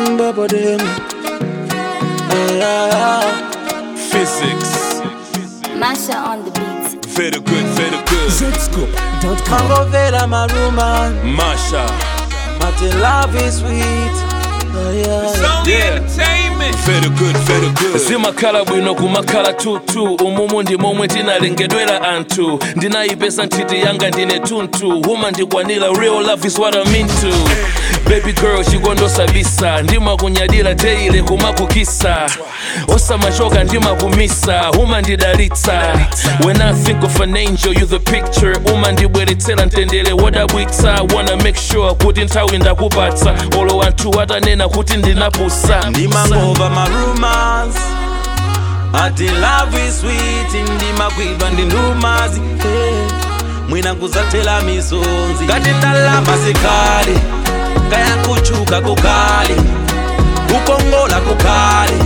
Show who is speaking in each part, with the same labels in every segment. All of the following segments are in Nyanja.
Speaker 1: Mm, baba dem. Ah,
Speaker 2: Physics.
Speaker 3: Masha on the beat.
Speaker 2: Very good, very good.
Speaker 4: Zscoop.com.
Speaker 1: mangovera maruma
Speaker 2: Masha.
Speaker 1: mati love is sweet Ah, yeah.
Speaker 5: Only
Speaker 2: Yeah.
Speaker 5: entertainment.
Speaker 2: Very good, very good. zimakhala bwino kumakhala tutu umumu ndi momwe tinalengedwera anthu ndinayipesa nthiti yanga ndine tuntu huma ndikwanira real love is what I'm into baby girl chikondosabisa ndimakunyadira teile kumakukisa osamachoka ndimakumisa huma ndidalitsa when i think of an angel you the picture uma ndibweretsera mtendere wodabwitsa wanna make sure kuti nthawi ndakupatsa olo anthu atanena kuti ndinapusa
Speaker 1: ndimangova marumors ati love is sweet ndimakwidwa ndi ndumazi hey. mwina kuzatela misonzi ngati ndalama zikali kayankuchuka kukali kukongola kukali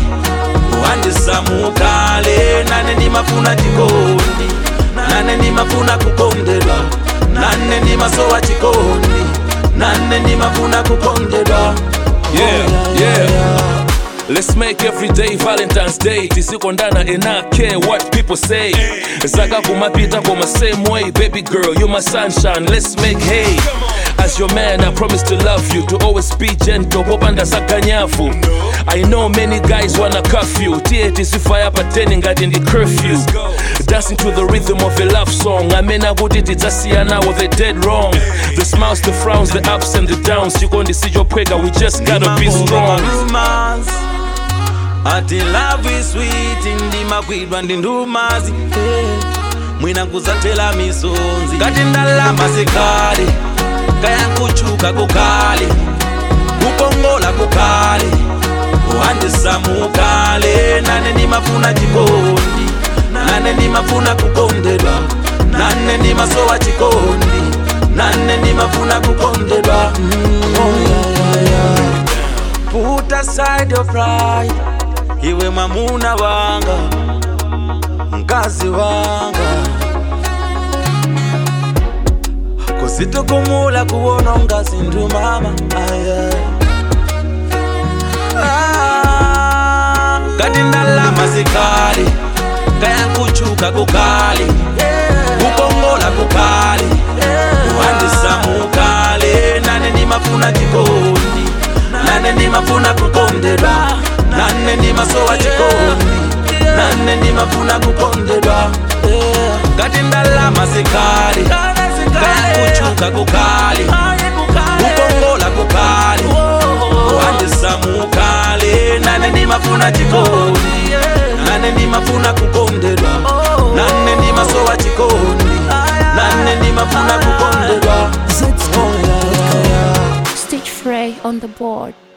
Speaker 1: kuhandisamukale nane ndimafuna chikondi nane ndimafuna kukondedwa nane ndimasowa chikondi nane ndimafuna kukondedwa
Speaker 2: Yeah, yeah. Let's make every day Valentine's Day. Tisikondana and not care what people say. Zaka kumapita koma same way, baby girl, you my sunshine. Let's make hay. As your man, I promise to love you, to always be gentle. Popanda sakanyafu. I know many guys wanna cuff you. Tie tisifaya pateni ngati ndi curfew. Dancing to the rhythm of a love song. Amena kuti tidzasiyana with the dead wrong. The smiles, the frowns, the ups and the downs. Chikondi sichopweka, we just gotta be strong.
Speaker 1: rumors ati love is sweet ndimakwidwa ndi ndumazi hey. mwina kuzatela misonzi ngati ndalama zikali kayankuchuka kukali kukongola kukali kuhandisamukale nane ndimafuna chikondi nane ndimafuna kukondedwa nane ndimasowa chikondi nane ndimafuna kukondedwa mm. oh, yeah, yeah, yeah. Put aside your pride iwe mwamuna wanga mkazi wanga kusitokumula kuwona ngazi ndu mama aya Ah, ngati ndalama zikali kayankuchuka kukali kukongola kukali kuhandisamukale nane ndimafuna chikondi nane ndimafuna kukondedwa nane ndimasowa chikondi nane ndimafuna kukondedwa ngati ndalama zikali kayankuchuka kukali kukongola kukali kuhandisamukale nane ndimafuna chikondi nane ndimafuna kukondedwa nane ndimasowa chikondi nane ndimafuna kukondedwa
Speaker 4: Zscoop.com.
Speaker 3: Stitch Frey on the board.